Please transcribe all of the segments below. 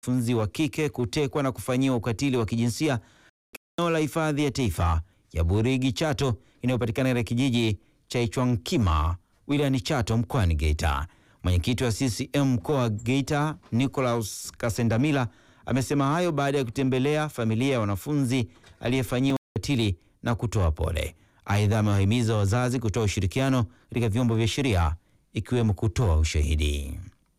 wanafunzi wa kike kutekwa na kufanyiwa ukatili wa kijinsia eneo la hifadhi ya taifa ya Burigi Chato inayopatikana katika kijiji cha Ichwankima wilayani Chato mkoani Geita. Mwenyekiti wa CCM mkoa wa Geita Nicolaus Kasendamila amesema hayo baada ya kutembelea familia ya wanafunzi aliyefanyiwa ukatili na kutoa pole. Aidha, amewahimiza wazazi kutoa ushirikiano katika vyombo vya sheria ikiwemo kutoa ushahidi.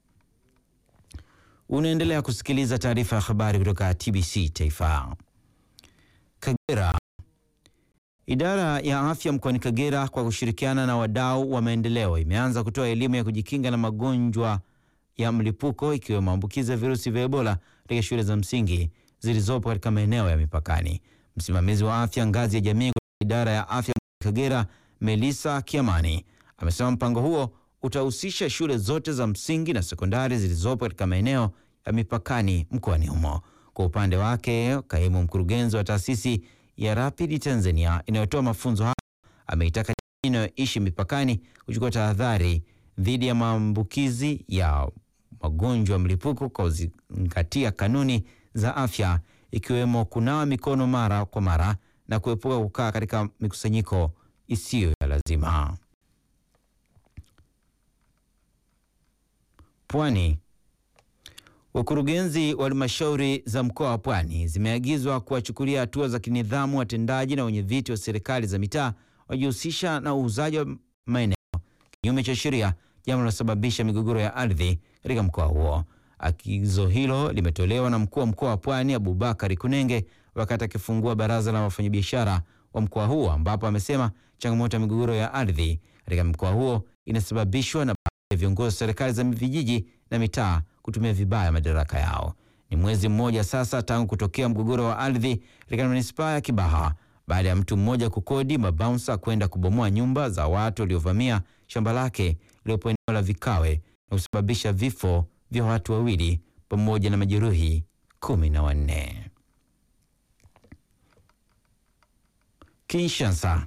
Unaendelea kusikiliza taarifa ya habari kutoka TBC Taifa. Kagera. Idara ya afya mkoani Kagera kwa kushirikiana na wadau wa maendeleo imeanza kutoa elimu ya kujikinga na magonjwa ya mlipuko ikiwemo maambukizi ya virusi vya Ebola katika shule za msingi zilizopo katika maeneo ya mipakani. Msimamizi wa afya ngazi ya jamii kwa idara ya afya Kagera, Melissa Kiamani, amesema mpango huo utahusisha shule zote za msingi na sekondari zilizopo katika maeneo ya mipakani mkoani humo. Kwa upande wake, kaimu mkurugenzi wa taasisi ya Rapid Tanzania inayotoa mafunzo hayo ameitaka jamii inayoishi mipakani kuchukua tahadhari dhidi ya maambukizi ya magonjwa ya mlipuko kwa kuzingatia kanuni za afya ikiwemo kunawa mikono mara kwa mara na kuepuka kukaa katika mikusanyiko isiyo ya lazima. Pwani. Wakurugenzi wa halmashauri za mkoa wa Pwani zimeagizwa kuwachukulia hatua za kinidhamu watendaji na wenyeviti wa serikali za mitaa wajihusisha na uuzaji wa maeneo kinyume cha sheria, jambo linalosababisha migogoro ya ardhi katika mkoa huo. Agizo hilo limetolewa na mkuu wa mkoa wa Pwani Abubakari Kunenge wakati akifungua baraza la wafanyabiashara wa mkoa huo, ambapo amesema changamoto ya migogoro ya ardhi katika mkoa huo inasababishwa na baadhi ya viongozi wa serikali za vijiji na mitaa kutumia vibaya madaraka yao. Ni mwezi mmoja sasa tangu kutokea mgogoro wa ardhi katika manispaa ya Kibaha baada ya mtu mmoja kukodi mabaunsa kwenda kubomoa nyumba za watu waliovamia shamba lake lililopo eneo la Vikawe na kusababisha vifo vya watu wawili pamoja na majeruhi kumi na wanne. Kinshasa.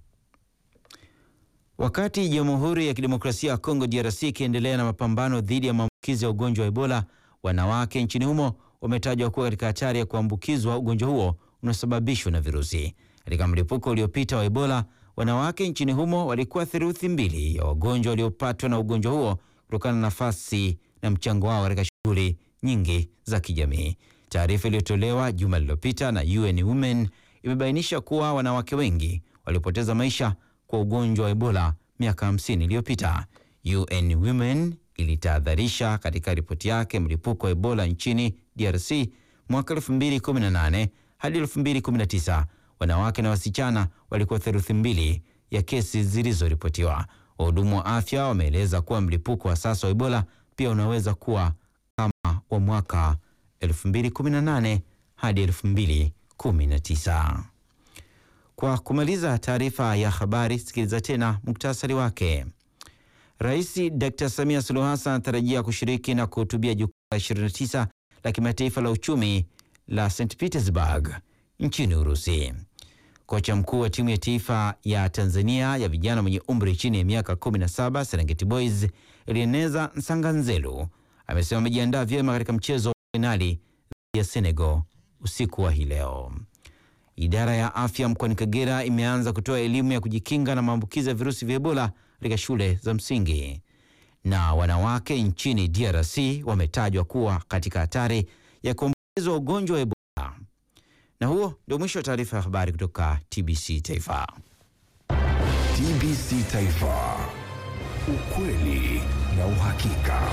Wakati Jamhuri ya Kidemokrasia ya Kongo DRC ikiendelea na mapambano dhidi ya maambukizi ya ugonjwa wa Ebola, wanawake nchini humo wametajwa kuwa katika hatari ya kuambukizwa ugonjwa huo unaosababishwa na virusi. Katika mlipuko uliopita wa Ebola, wanawake nchini humo walikuwa theluthi mbili ya wagonjwa waliopatwa na ugonjwa huo kutokana na nafasi na mchango wao katika shughuli nyingi za kijamii. Taarifa iliyotolewa juma lililopita na UN Women imebainisha kuwa wanawake wengi walipoteza maisha kwa ugonjwa wa Ebola miaka 50 iliyopita. UN Women ilitahadharisha katika ripoti yake mlipuko wa Ebola nchini DRC mwaka 2018 hadi 2019, wanawake na wasichana walikuwa theluthi mbili ya kesi zilizoripotiwa. Wahudumu wa afya wameeleza kuwa mlipuko wa sasa wa Ebola pia unaweza kuwa kama wa mwaka 2018 hadi 2019. Kwa kumaliza taarifa ya habari, sikiliza tena muktasari wake. Rais Dr. Samia Suluhu Hassan anatarajia kushiriki na kuhutubia jukwaa la 29 la kimataifa la uchumi la St Petersburg nchini Urusi. Kocha mkuu wa timu ya taifa ya Tanzania ya vijana mwenye umri chini ya miaka 17 Serengeti Boys Elineza Nsanganzelu amesema amejiandaa vyema katika mchezo wa fainali ya Senegal usiku wa hii leo. Idara ya afya mkoani Kagera imeanza kutoa elimu ya kujikinga na maambukizi ya virusi vya Ebola katika shule za msingi. Na wanawake nchini DRC wametajwa kuwa katika hatari ya kuambukizwa ugonjwa wa Ebola. Na huo ndio mwisho wa taarifa ya habari kutoka TBC Taifa. TBC Taifa, ukweli na uhakika.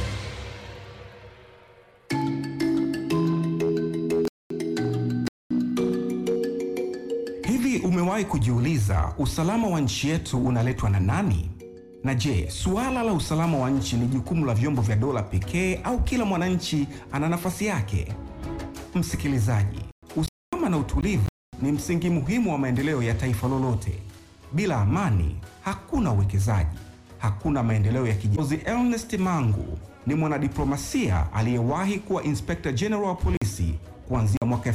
Hivi umewahi kujiuliza usalama wa nchi yetu unaletwa na nani? Na je, suala la usalama wa nchi ni jukumu la vyombo vya dola pekee au kila mwananchi ana nafasi yake? Msikilizaji, usalama na utulivu ni msingi muhimu wa maendeleo ya taifa lolote. Bila amani, hakuna uwekezaji, hakuna maendeleo ya kijamii. Ernest Mangu ni mwanadiplomasia aliyewahi kuwa Inspector General wa polisi kuanzia mwaka